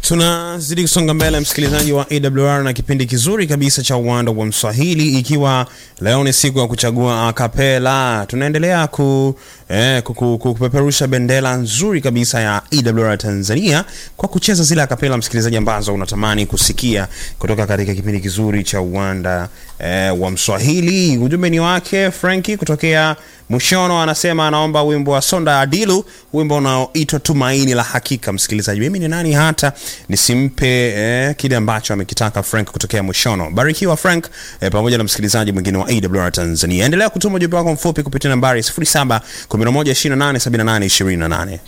tunazidi kusonga mbele msikilizaji wa awr na kipindi kizuri kabisa cha uwanda wa mswahili ikiwa leo ni siku ya kuchagua akapela tunaendelea ku, eh, ku, ku, ku, kupeperusha bendera nzuri kabisa ya awr tanzania kwa kucheza zile akapela msikilizaji ambazo unatamani kusikia kutoka katika kipindi kizuri cha uwanda eh, wa mswahili ujumbe ni wake franki kutokea Mushono anasema anaomba wimbo wa Sonda Adilu, wimbo unaoitwa Tumaini la Hakika. Msikilizaji, mimi ni nani hata nisimpe eh, kile ambacho amekitaka Frank kutokea Mushono. Barikiwa Frank eh, pamoja na msikilizaji mwingine wa AWR Tanzania. Endelea kutuma ujumbe wako mfupi kupitia nambari 0711287828.